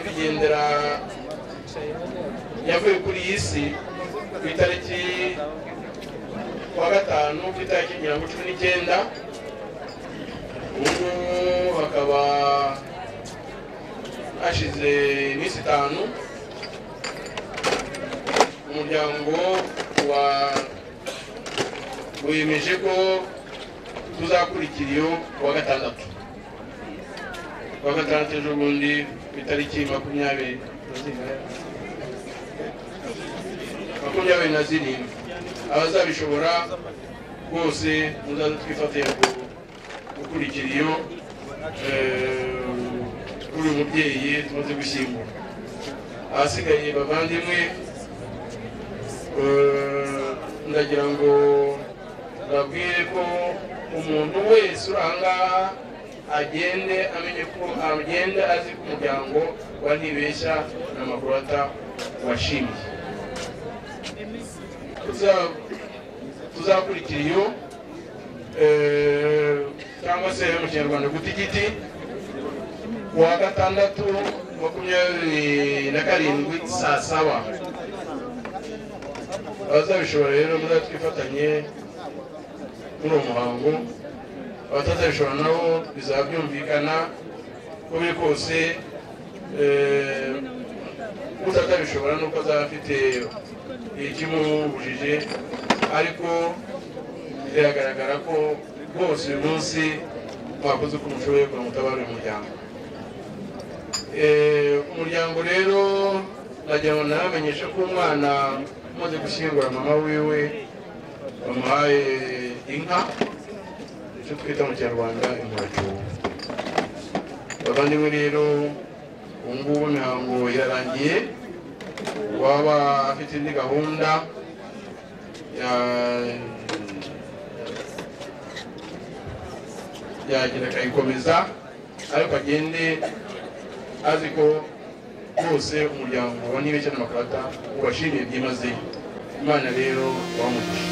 kugendera yavuye kuri iyi si ku itariki wa gatanu ku itariki mirongo cumi n'icyenda ubu hakaba hashize iminsi itanu umuryango wa wemeje ko tuzakurikira iyo kuwa gatandatu kuwa gatandatu ejo bundi ku itariki makumyabiri makumyabiri na zirindwi abazabishobora bose muzaze twifatire gukurikira iyo kuri uyu mubyeyi tumaze gushyingura ahasigaye bavandimwe ndagira ngo babwire ko umuntu wese uri ahangaha agende amenye ko agenda azi ko umuryango wa ntibeshya na makurata washimiye tuzakurikira iyo cyangwa se mu kinyarwanda guta igiti kuwa gatandatu makumyabiri na karindwi saa saba abazabishobora rero muzatwifatanye muri uwo muhango abatazabishobora nabo bizaba byumvikana uko biri kose utazabishobora nuko azaba afite ikimubujije ariko biragaragara ko bose uyu munsi mwakoze uko mushoboye kugira ngo utabare uyu muryango umuryango rero nagira ngo nabamenyeshe ko umwana umaze gushyingura mama wiwe bamuhaye inka icyo twita mu kinyarwanda inkoracyubu bavandimwe rero ubu ngubu imihango irarangiye waba afite indi gahunda yagenda akayikomeza ariko agende azi ko bose umuryango wa nibeshya n'amakarata ubashimiye byimazeyo imana rero wamugisha